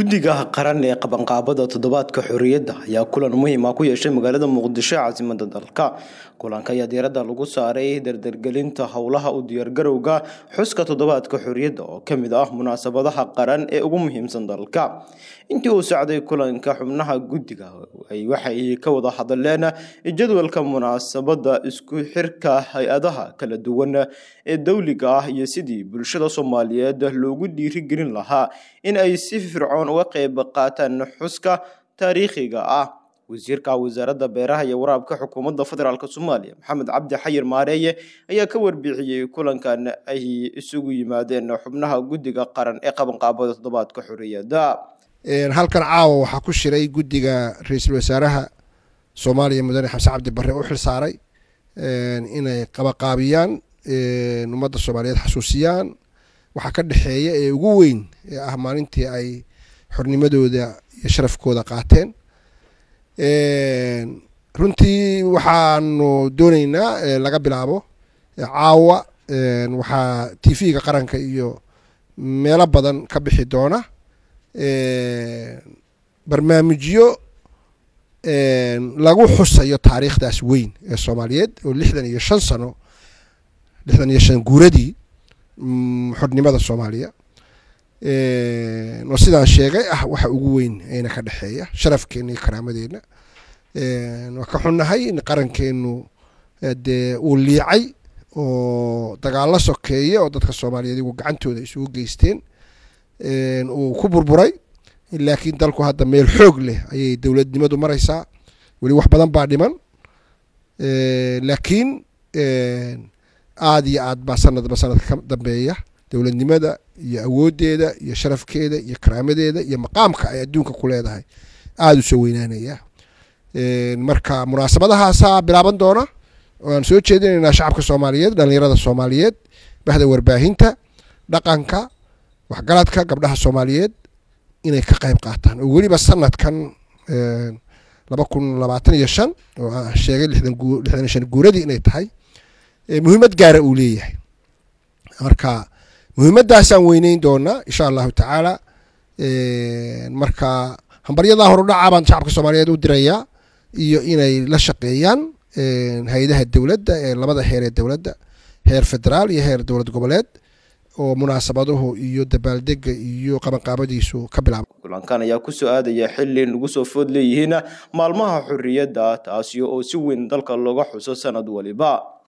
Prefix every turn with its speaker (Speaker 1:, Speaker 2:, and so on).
Speaker 1: guddiga qaran ee qabanqaabada toddobaadka xorriyadda ayaa kulan muhiim ah ku yeeshay magaalada muqdisho caasimada dalka kulanka ayaa diiradda lagu saaray dardargelinta howlaha u diyaargarowga xuska toddobaadka xorriyadda oo ka mid ah munaasabadaha qaran ee ugu muhiimsan dalka intii uu socday kulanka xubnaha guddiga waxay ka wada hadleen jadwalka munaasabada isku xirka hay-adaha kala duwan ee dowliga ah iyo sidii bulshada soomaaliyeed loogu dhiirigelin lahaa in ay si fircoon uga qayb qaataan xuska taariikhiga ah wasiirka wasaaradda beeraha iyo waraabka xukuumadda federaalk soomaaliya maxamed cabdi xayir maareeye ayaa ka warbixiyey kulankan ay isugu yimaadeen xubnaha guddiga qaran ee qabanqaabada toddobaadka xorriyadda
Speaker 2: halkan caawa waxaa ku shiray guddiga ra-iisul wasaaraha soomaaliya mudane xamse cabdi barre u xil saaray inay qabaqaabiyaan ummadda soomaaliyeed xasuusiyaan waxaa ka dhexeeya ee ugu weyn ee ah maalintii ay xornimadooda iyo sharafkooda qaateen runtii waxaanu dooneynaa laga bilaabo caawa waxaa t v-ga qaranka iyo meelo badan ka bixi doona barnaamijyo lagu xusayo taariikhdaas weyn ee soomaaliyeed oo lixdan iyo shan sano lixdan iyo shan guuradii xornimada soomaaliya oo sidaan sheegay ah waxa ugu weyn ayna ka dhexeeya sharafkeena iyo karaamadeenna waa ka xunnahay in qarankeenu dee uu liicay oo dagaallo sokeeye oo dadka soomaaliyeed igu gacantooda isugu geysteen uu ku burburay laakiin dalku hadda meel xoog leh ayay dowladnimadu maraysaa weli wax badan baa dhiman laakiin aada iyo aad baa sanadba sanadka ka dambeeya dowladnimada iyo awooddeeda iyo sharafkeeda iyo karaamadeeda iyo maqaamka ay adduunka ku leedahay aada u soo weynaanaya marka munaasabadahaasaa bilaaban doona oo aan soo jeedinaynaa shacabka soomaaliyeed dhallinyarada soomaaliyeed bahda warbaahinta dhaqanka waxgaradka gabdhaha soomaaliyeed inay ka qayb qaataan oo weliba sanadkan laba kun labaatan iyo shan oo aan sheegay lixdan gu lixdan iyo shan guuradii inay tahay muhiimad gaara uu leeyahay marka muhiimaddaasaan weyneyn doonaa insha allahu tacaala marka hambaryadaa horudhaca baan shacabka soomaaliyeed u dirayaa iyo inay la shaqeeyaan hay-adaha dowladda ee labada heer ee dowladda heer federaal iyo heer dowlad goboleed oo munaasabaduhu iyo dabaaldega iyo qabanqaabadiisu ka bilaaba
Speaker 1: kulankan ayaa kusoo aadaya xili lagu soo food leeyihiin maalmaha xorriyadda taasi oo si weyn dalka looga xuso sanad waliba